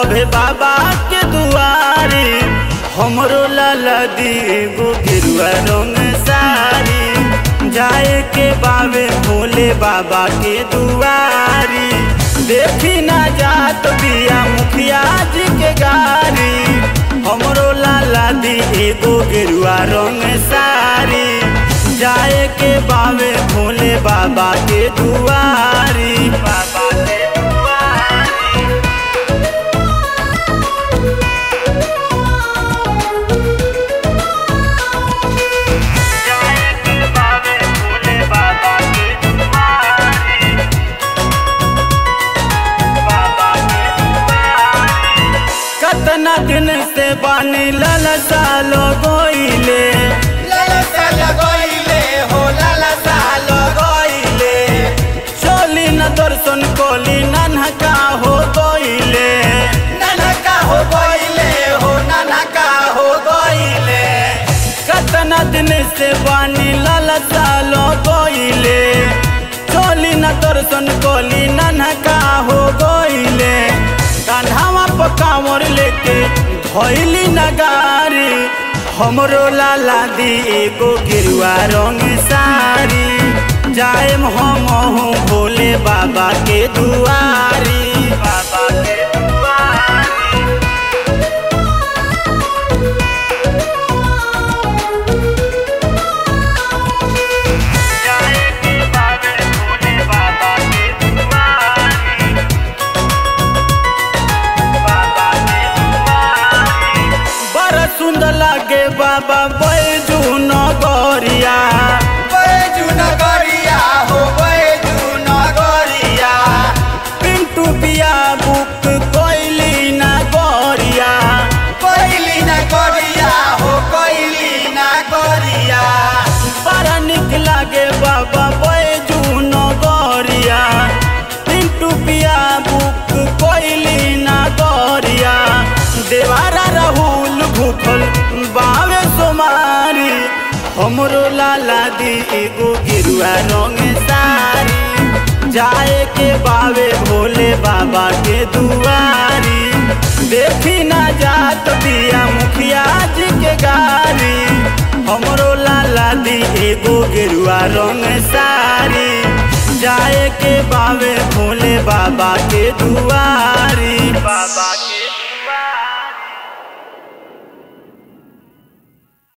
सभे बाबा के दुआरी हमरो लाला दी एगो गेरुआ रंग सारी जाए के बावे भोले बाबा के दुआरी देखी ना जात बिया मुखिया जी के गारी हमरो लाला दी एगो गेरुआ रंग सारी जाए के बावे भोले बाबा के दुआरी बाबा के दुआरी जाए के बावे भोले बाबा के दुआरी बाबा के दुआरी कतना दिन से बानी ललसा लगोइले ललसा लगोइले हो ललसा लगोइले चली न दर्शन कोली नन्हका हो गोइले ननका हो गइले हो ननका हो गइले कतना दिन से बानी ललसा लगोइले चली न दर्शन कोली नन्हका हो गोइले कान्हावा पकावर लेके धोइली नगारी हमरो लाला दी एगो गिरुआ रंग सारी जाएम हम भोले बाबा के दुआरी बाबा के दुआरी जाए के बाबे भोले बाबा के दुआरी बाबा के दुआरी बड़ा सुंदर लागे बाबा बैजू नगरिया बैजू नगरिया हो बैजू नगरिया पिंटू पिया बुक कोइली नगरिया कोइली नगरिया हो कोइली नगरिया बड़ा निक लागे बाबा बैजू नगरिया पिंटू पिया बुक कोइली नगरिया देवारा राहुल भूखल बावे सोमारी हमरो लाला दी एगो गिरुआ रंग सारी जाए के बावे भोले बाबा के दुआरी देखी ना जात बिया मुखिया जी के गारी हमरो लाला दी एगो गेरुआ रंग सारी जाए के बावे भोले बाबा के दुआरी बाबा के दुआरी